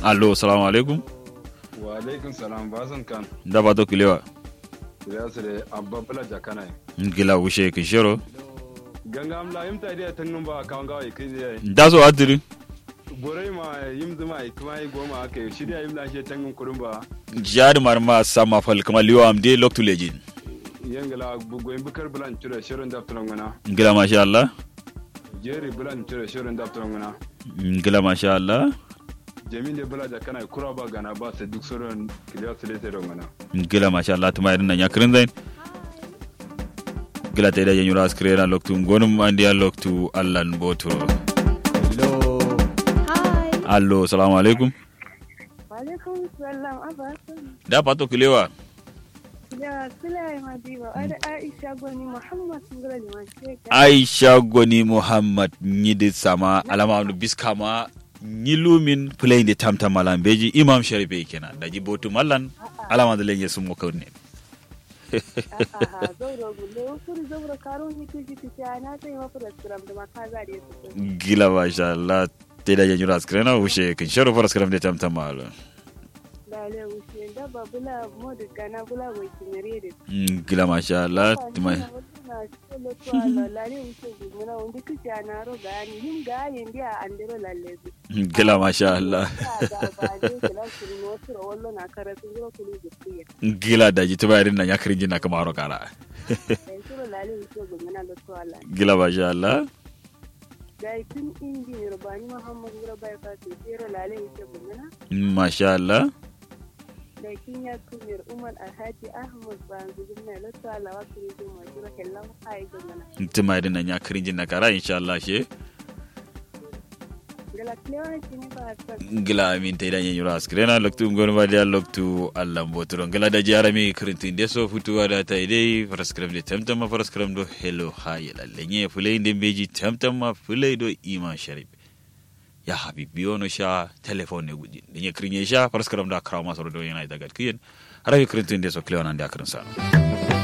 allo salamu alaikum wa alaikum salam basan kan da ba to kilewa ya su da abba bula jakana gila wushe kishero ganga amla yim ta dia tangum ba kan ga kai dia da so adiri gorai ma yim zuma ai kuma ai goma aka yi shirya yim lashe tangum kurun ba jari marma sama fal kama liwa am de loktu lejin yangala bugo yim bukar bulan tura shirin da tulan gana gila masha Allah jeri bulan tura shirin da tulan gana gila masha Allah jamin da bula jakana kura ba gana ba sai duk sauran kiliya su lete don gana gila masha Allah tuma irin nan ya kirin zain gila ta idan yanyura askrera loktu ngonum andi a loktu allan botoro Hello. Hi. allo salamu alaikum Walaikum salam abasan. da pato kilewa Ya Sulai Madiba, ada Aisha Gwani Muhammad Ngala Liman Sheka. aisha goni muhammad nyidi sama alama no biskama nyilumin play de tamtam malam beji imam sharife kenan da ji botu mallan alama da lenye sun muka ne Aha, zauro gulle, kuri zauro karo ni kiji kiji ana sai mafi da tsiram da makaza da yasu. gila masha Allah te da yanyura askrena ushe kin sharo faras karam de tamtam malam Dale wuce da babula modu gana bula wai kinare da. gila masha Allah tuma Na solo to ala lare wuce gumuna wanda kiji ana ro gani yin gayen dia andero lalle. gila masha Allah Ga ba ne kila kuri no tiro wallo na karatu zuro kuli guttiya. gila da ji tuma irin nan ya kirin jina kama haro kara Dan suro lale wuce gumuna lo to ala. gila masha Allah gai tun injiniyar bani muhammad gura bai fatu tsere lalai wuce gumina masha Allah da kin ya kumir umar alhaji ahmad banzu gumina lotto alawa kuri zo ma jira kellan ai gumina tuma irin nan ya kirin jina kara insha Allah she gala klewa kini ba ta gila amin ta idan yanyura askrena loktu ngonu ba dia loktu Allah mbotoro gila da jara mi kirintin de so futuwa da ta idai faras karam de tamtam ma faras karam do hello haye lalle fulai de beji tamtam ma fulai do iman sharif ya habibi ono sha telefone ne guji de kirin sha faras karam da karawa maso do yana daga kiyen harabi kirintin de so klewa nan da kirin sa